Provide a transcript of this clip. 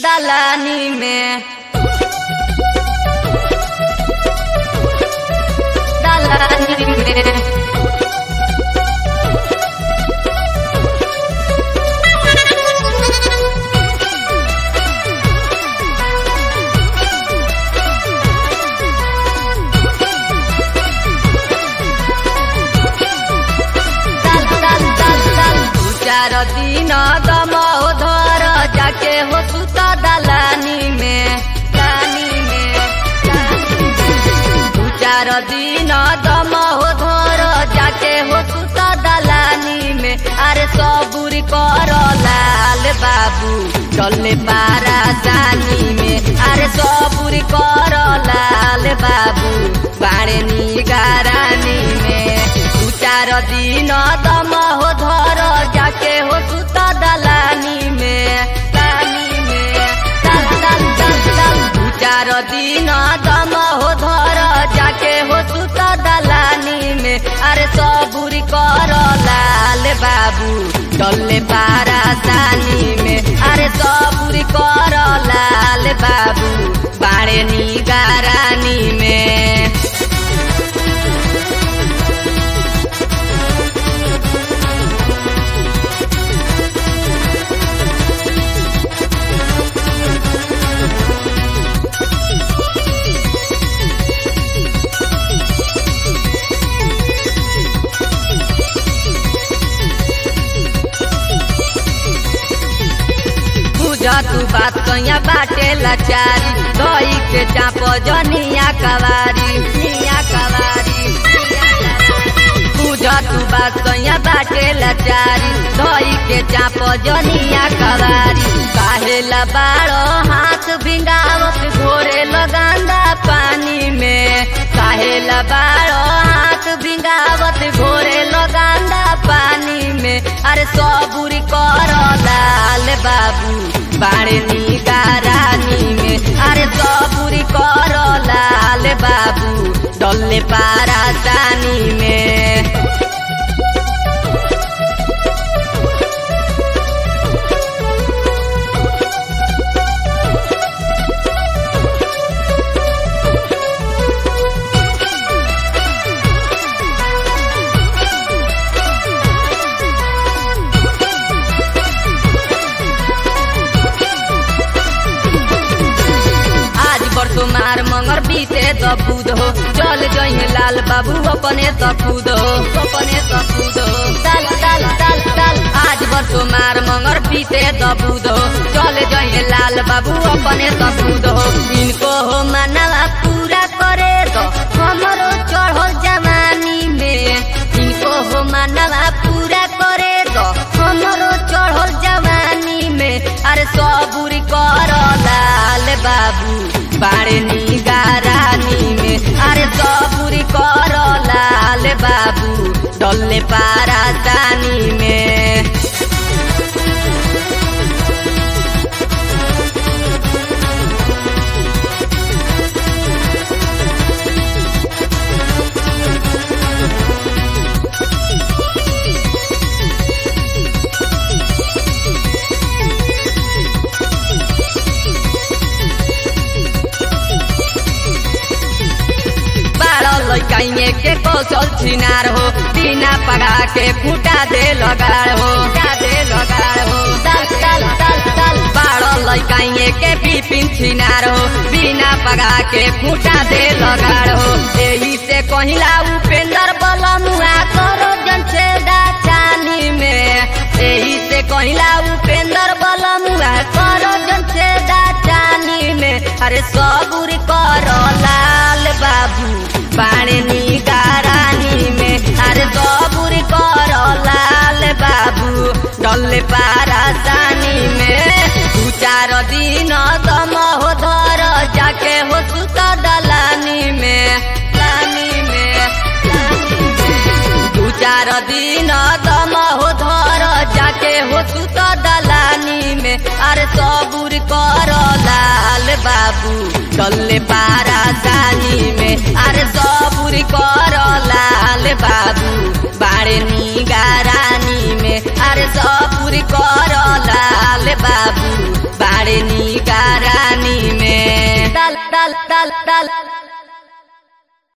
दलानी में दलानी में दल दल दल दल दू चार दिन दम धर जाके हो सुत दलानी में दलानी में दू चार दिन दम धर जाके हो सुत दलानी में अरे सबूरी कर लाल बाबू चले पारा जानी में अरे सबूरी कर लाल बाबू बाड़े निगारानी में दू चार दिन दम हो धर जाके हो सुत दलानी में दलानी में दल दल दल दल दू चार दिन दम हो धर जाके हो सुत दलानी में अरे सबूरी कर लाल बाबू डल्ले पारा सानी में अरे सबूरी कर लाल बाबू बाड़े निगारानी में बुझा तू बात कहिया बाटे लाचारी दही के चाप जनिया कवारी निया कवारी बुझा तू बात कहिया बाटे लाचारी दही के चाप जनिया कवारी काहे ला बाड़ो हाथ भिंगावत घोरे लगांदा पानी में काहे ला बाड़ो हाथ भिंगावत घोरे लगांदा पानी में अरे सबूरी कर लाल बाबू बाड़े निगारानी में अरे सबूरी कर लाल बाबू डल्ले पारा जानी में आज बरसो मार मंगर बीते त खुद हो चल जइहे लाल बाबू अपने त खुद हो अपने त खुद हो दल दल दल दल आज बरसो मार मंगर बीते त खुद हो चल जइहे लाल बाबू अपने त खुद हो इनको हो मानवा पूरा करे तो हमरो चढ़ो जवानी में इनको हो मानवा पूरा करे तो हमरो चढ़ो जवानी में अरे सबूरी कर लाल बाबू बाड़े निगारानी में अरे सबूरी कर लाल बाबू डल्ले पारा जानी में बारह लैकाइए के कौशल छिनार हो बिना पगा के फूटा दे लगाड़ हो फूटा दे लगाड़ हो दल दल दल दल बारह लैकाइए के बिपिन छिनार हो बिना पगा के फूटा दे लगाड़ हो एही से कहिला उपेंद्र बलमुआ करो जन से चानी में एही से कहिला उपेंद्र बलमुआ करो जन से चानी में अरे सबूर करो लाल बाबू बाणे निगारानी में अरे सबूर करो लाल बाबू डल्ले पारा जानी में दू चार दिन दम हो धर जाके हो सुत दलानी में दलानी में दू चार दिन दम हो धर जाके हो सुत दलानी में अरे सबूर कर लाल बाबू डल्ले पारा जानी में अरे सबूर कर लाल बाबू बाड़े निगारानी में अरे सबूर कर लाल बाबू बाड़े निगा ताल ताल